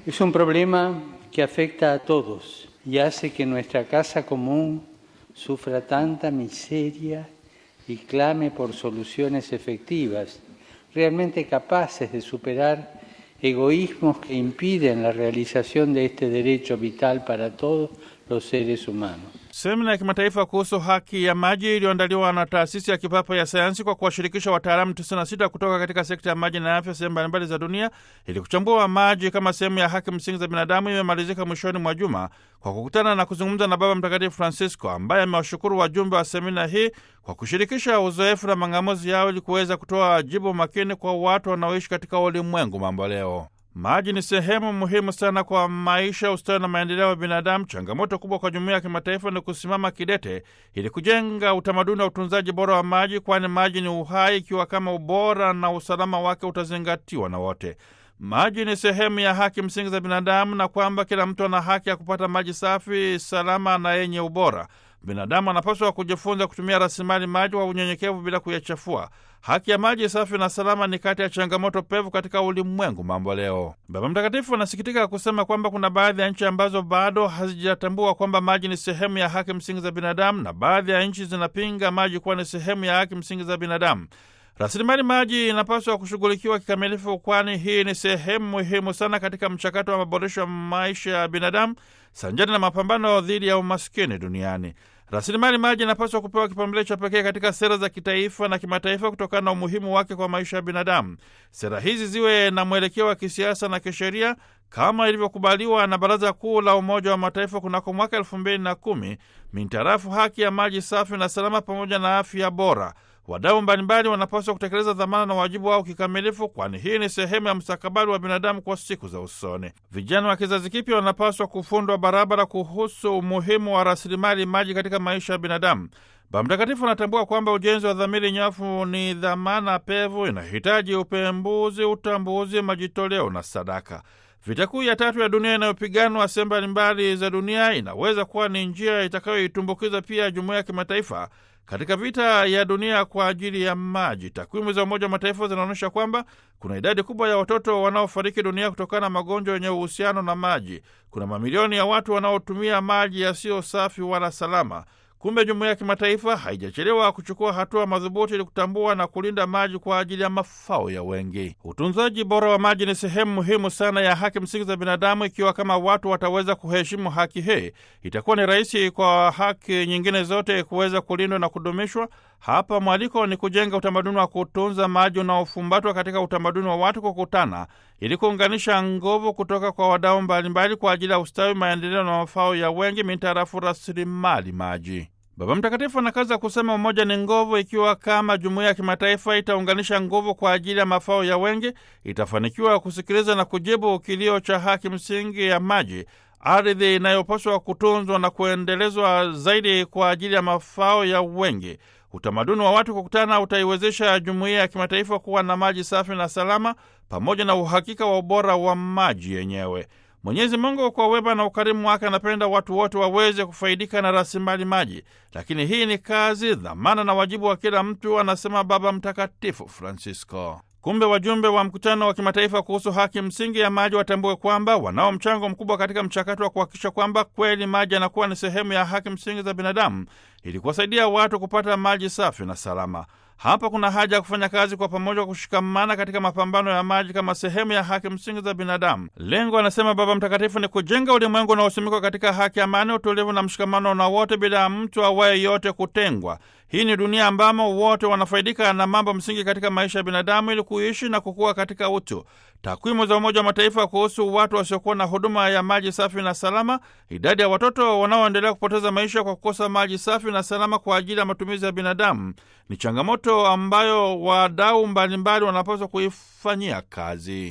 Es un problema que afecta a todos y hace que nuestra casa común sufra tanta miseria y clame por soluciones efectivas, realmente capaces de superar egoísmos que impiden la realización de este derecho vital para todos los seres humanos. Semina ya kimataifa kuhusu haki ya maji iliyoandaliwa na taasisi ya kipapa ya sayansi kwa kuwashirikisha wataalamu 96 kutoka katika sekta ya maji na afya sehemu mbalimbali za dunia ili kuchambua maji kama sehemu ya haki msingi za binadamu imemalizika mwishoni mwa juma kwa kukutana na kuzungumza na Baba Mtakatifu Francisco ambaye amewashukuru wajumbe wa semina hii kwa kushirikisha uzoefu na mang'amuzi yao ili kuweza kutoa jibu makini kwa watu wanaoishi katika ulimwengu mambo leo. Maji ni sehemu muhimu sana kwa maisha, ustawi na maendeleo ya binadamu. Changamoto kubwa kwa jumuiya ya kimataifa ni kusimama kidete ili kujenga utamaduni wa utunzaji bora wa maji, kwani maji ni uhai, ikiwa kama ubora na usalama wake utazingatiwa na wote. Maji ni sehemu ya haki msingi za binadamu, na kwamba kila mtu ana haki ya kupata maji safi, salama na yenye ubora. Binadamu anapaswa kujifunza kutumia rasilimali maji kwa unyenyekevu bila kuyachafua. Haki ya maji safi na salama ni kati ya changamoto pevu katika ulimwengu mambo leo. Baba Mtakatifu anasikitika kusema kwamba kuna baadhi ya nchi ambazo bado hazijatambua kwamba maji ni sehemu ya haki msingi za binadamu, na baadhi ya nchi zinapinga maji kuwa ni sehemu ya haki msingi za binadamu. Rasilimali maji inapaswa kushughulikiwa kikamilifu, kwani hii ni sehemu muhimu sana katika mchakato wa maboresho ya maisha ya binadamu sanjani na mapambano dhidi ya umaskini duniani. Rasilimali maji inapaswa kupewa kipaumbele cha pekee katika sera za kitaifa na kimataifa kutokana na umuhimu wake kwa maisha ya binadamu. Sera hizi ziwe na mwelekeo wa kisiasa na kisheria kama ilivyokubaliwa na Baraza Kuu la Umoja wa Mataifa kunako mwaka elfu mbili na kumi mintarafu haki ya maji safi na salama pamoja na afya bora. Wadau mbalimbali wanapaswa kutekeleza dhamana na wajibu wao kikamilifu, kwani hii ni sehemu ya mustakabali wa binadamu kwa siku za usoni. Vijana wa kizazi kipya wanapaswa kufundwa barabara kuhusu umuhimu wa rasilimali maji katika maisha ya binadamu. Baba Mtakatifu anatambua kwamba ujenzi wa dhamiri nyafu ni dhamana pevu, inahitaji upembuzi, utambuzi, majitoleo na sadaka. Vita kuu ya tatu ya dunia inayopiganwa sehemu mbalimbali za dunia inaweza kuwa ni njia itakayoitumbukiza pia jumuiya ya kimataifa katika vita ya dunia kwa ajili ya maji. Takwimu za Umoja wa Mataifa zinaonyesha kwamba kuna idadi kubwa ya watoto wanaofariki dunia kutokana na magonjwa yenye uhusiano na maji. Kuna mamilioni ya watu wanaotumia maji yasiyo safi wala salama. Kumbe jumuiya ya kimataifa haijachelewa kuchukua hatua madhubuti ili kutambua na kulinda maji kwa ajili ya mafao ya wengi. Utunzaji bora wa maji ni sehemu muhimu sana ya haki msingi za binadamu. Ikiwa kama watu wataweza kuheshimu haki hii, itakuwa ni rahisi kwa haki nyingine zote kuweza kulindwa na kudumishwa. Hapa mwaliko ni kujenga utamaduni wa kutunza maji unaofumbatwa katika utamaduni wa watu kukutana ili kuunganisha nguvu kutoka kwa wadau mbalimbali kwa ajili ya ustawi, maendeleo na mafao ya wengi mintarafu rasilimali maji. Baba Mtakatifu anakaza kusema umoja ni nguvu. Ikiwa kama jumuiya ya kimataifa itaunganisha nguvu kwa ajili ya mafao ya wengi, itafanikiwa kusikiliza na kujibu kilio cha haki msingi ya maji, ardhi inayopaswa kutunzwa na kuendelezwa zaidi kwa ajili ya mafao ya wengi. Utamaduni wa watu kukutana utaiwezesha jumuiya ya kimataifa kuwa na maji safi na salama, pamoja na uhakika wa ubora wa maji yenyewe. Mwenyezi Mungu kwa wema na ukarimu wake anapenda watu wote waweze kufaidika na rasilimali maji, lakini hii ni kazi, dhamana na wajibu wa kila mtu, anasema Baba Mtakatifu Francisco. Kumbe wajumbe wa mkutano wa kimataifa kuhusu haki msingi ya maji watambue kwamba wanao mchango mkubwa katika mchakato wa kuhakikisha kwamba kweli maji yanakuwa ni sehemu ya haki msingi za binadamu ili kuwasaidia watu kupata maji safi na salama. Hapa kuna haja ya kufanya kazi kwa pamoja, kushikamana katika mapambano ya maji kama sehemu ya haki msingi za binadamu. Lengo, anasema Baba Mtakatifu, ni kujenga ulimwengu unaosimikwa katika haki, amani, utulivu na mshikamano na wote, bila ya mtu awaye yote kutengwa. Hii ni dunia ambamo wote wanafaidika na mambo msingi katika maisha ya binadamu ili kuishi na kukua katika utu. Takwimu za Umoja wa Mataifa kuhusu watu wasiokuwa na huduma ya maji safi na salama, idadi ya watoto wanaoendelea kupoteza maisha kwa kukosa maji safi na salama kwa ajili ya matumizi ya binadamu ni changamoto ambayo wadau mbalimbali wanapaswa kuifanyia kazi.